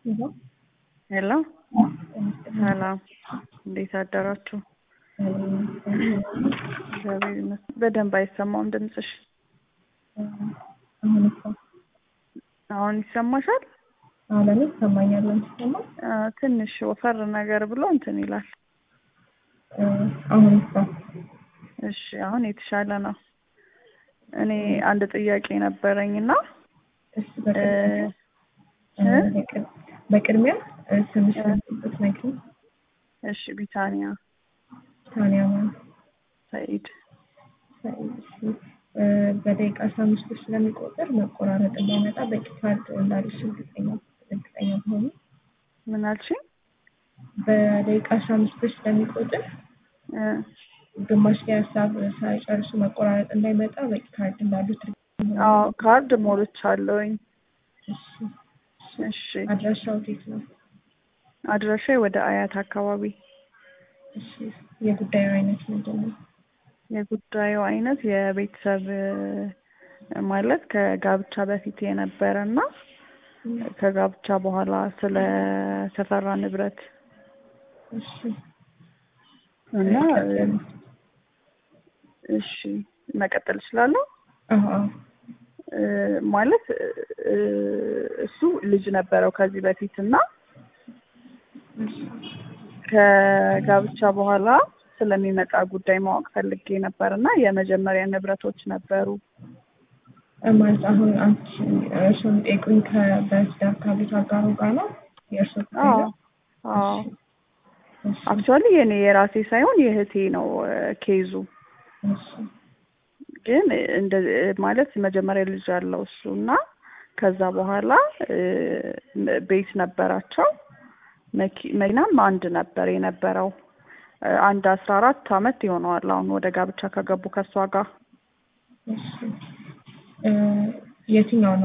ሄሎ ሰላም፣ እንዴት አደራችሁ? እግዚአብሔር ይመስገን። በደንብ አይሰማም ድምፅሽ። አሁን ይሰማ አሁን ይሰማሻል? አሁን ለኔ ይሰማኛል። አንቺ አ፣ ትንሽ ወፈር ነገር ብሎ እንትን ይላል። አሁን ይሰማ እሺ፣ አሁን የተሻለ ነው። እኔ አንድ ጥያቄ ነበረኝና እሺ በቅድሚያ በቅድ- በቅድሚያ ስምሽ ብትነግሪኝ። እሺ፣ ቢታንያ ታንያ ማለት ሰኢድ። ሰኢድ። እሺ በደቂቃ አስራ አምስት ብር ስለሚቆጥር መቆራረጥ እንዳይመጣ በቂ ካርድ እንዳለሽ እርግጠኛ እርግጠኛ ሆኑ። ምን አልሽኝ? በደቂቃ አስራ አምስት ብር ስለሚቆጥር እ፣ ግማሽ ላይ ሀሳብ ሳይጨርሱ መቆራረጥ እንዳይመጣ በቂ ካርድ እንዳሉት እርግጠኛ ሆኑ። አዎ ካርድ ሞልቻለሁኝ። እሺ እሺ፣ አድራሻው የት ነው? አድራሻዬ ወደ አያት አካባቢ። እሺ የጉዳዩ አይነት ምንድን ነው? የጉዳዩ አይነት የቤተሰብ እ፣ ማለት ከጋብቻ በፊት የነበረ እና ከጋብቻ በኋላ ስለ ተፈራ ንብረት እሺ እና እ፣ እሺ መቀጠል እችላለሁ። አዎ አዎ እ፣ ማለት እ፣ እሱ ልጅ ነበረው ከዚህ በፊት እና ከጋብቻ በኋላ ስለሚመጣ ጉዳይ ማወቅ ፈልጌ ነበር እና የመጀመሪያ ንብረቶች ነበሩ። ማለት አሁን አንቺ እርሱን ጠይቁኝ ከበትዳር ካሉት አጋሩ ጋር ነው የእርሱ ጉዳይ አዎ ነው? አዎ እሺ አክቹዋሊ የኔ የራሴ ሳይሆን የእህቴ ነው እ፣ ኬዙ እሺ ግን እንደ ማለት መጀመሪያ ልጅ ያለው እሱ እና ከዛ በኋላ እ፣ ቤት ነበራቸው። መኪ- መኪናም አንድ ነበር የነበረው። እ፣ አንድ አስራ አራት አመት ይሆነዋል አሁን ወደ ጋብቻ ከገቡ ከእሷ ጋር እሺ እ፣ የትኛው ነው